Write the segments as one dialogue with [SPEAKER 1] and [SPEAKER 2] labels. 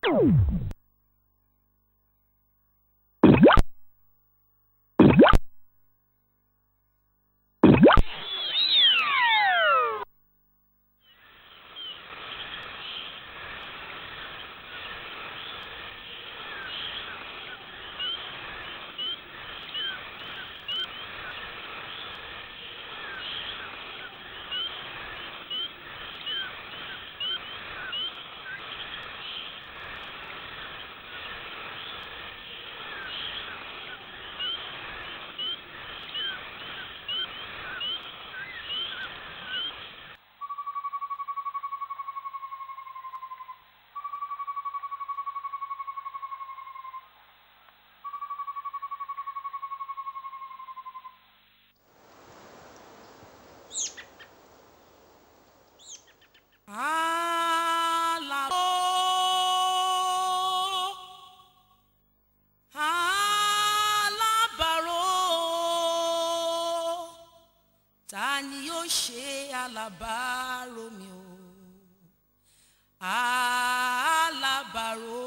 [SPEAKER 1] Alàbò, alábàárò, ta ni yóò ṣe alábàárò mi o? Alábàárò.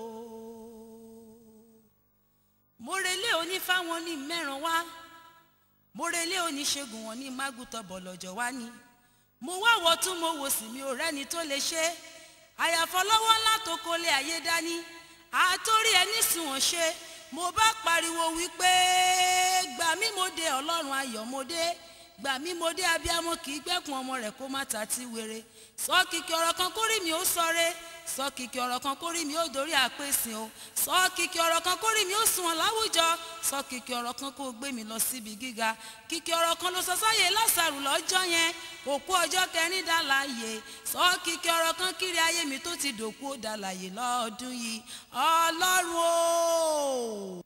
[SPEAKER 1] Mórelé onífáwọn ní mẹ́ràn wá, mórelé oníṣègùn wọn ní mágùtọ̀ bọ̀lọ̀jọ̀ wá ni mo wá wọ tún mo wò sí mi ò rẹ́ni tó lè ṣe àyàfọ́ lọ́wọ́ ńlá tó kólé ayé dání àtórí ẹni sùn wọ́n ṣe mo bá pariwo wípé gbà mí mo dé ọlọ́run ayọ̀ mo dé gbà mí mo dé abiyamọ kì í gbẹ́kun ọmọ rẹ̀ kó má ta tí wéré sọ kìkì ọ̀rọ̀ kan kórì mi ó sọre sọ kìkì ọ̀rọ̀ kan kórì mi ó dorí àpèsè o sọ kìkì ọ̀rọ̀ kan kórì mi ó sùn wọn láwùjọ sọ kìkì ọ̀rọ̀ kan kó gbé mi lọ síbi gíga kìkì ọ̀rọ̀ kan ló sọ sáyé lásàrù lọ́jọ́ yẹn òkú ọjọ́ kẹrin dá láàyè sọ kìkì ọ̀rọ̀ kan kiri ayé mi tó ti dòkú ó dá láàyè lọ́ọ̀dún yìí ọlọ́run o.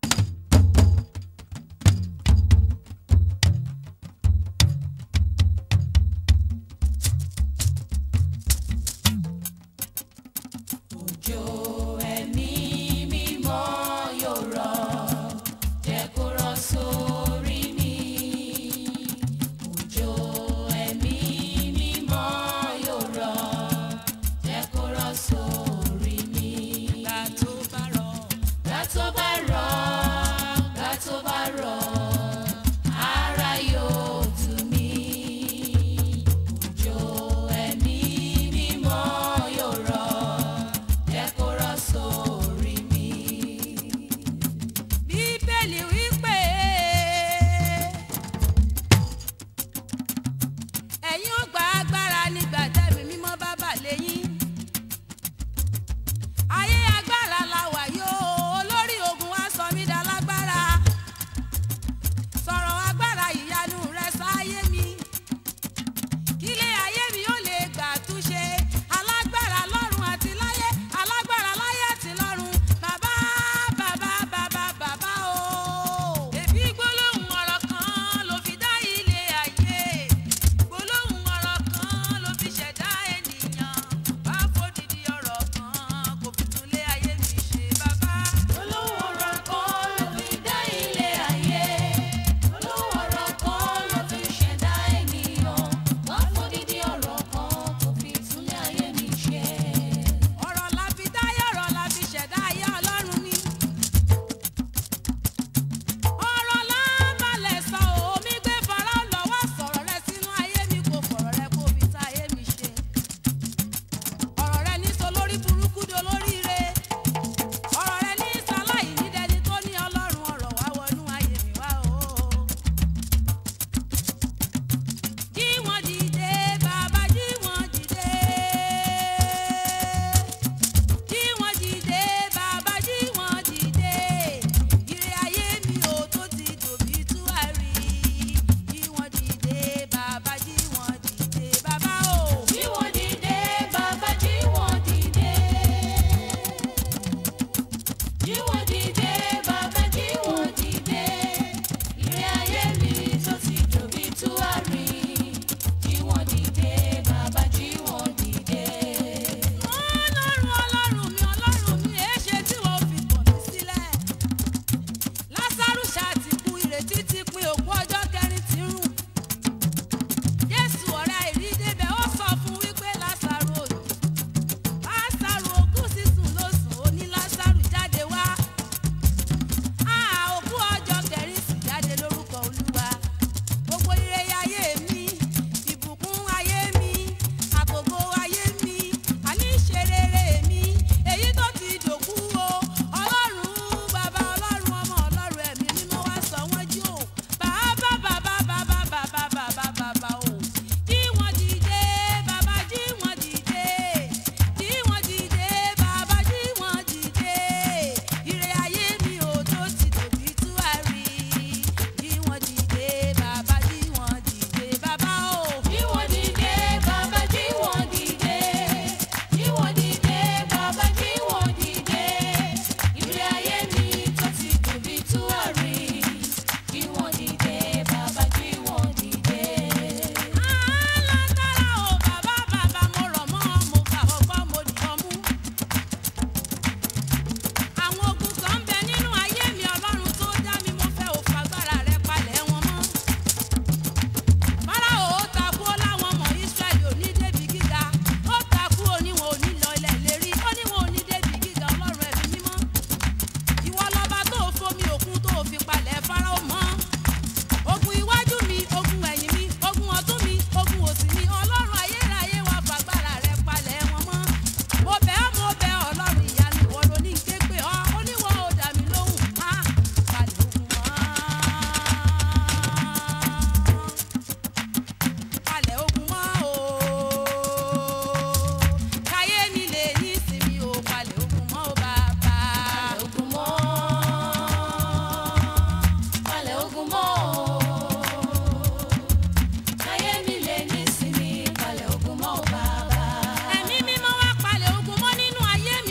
[SPEAKER 1] òjò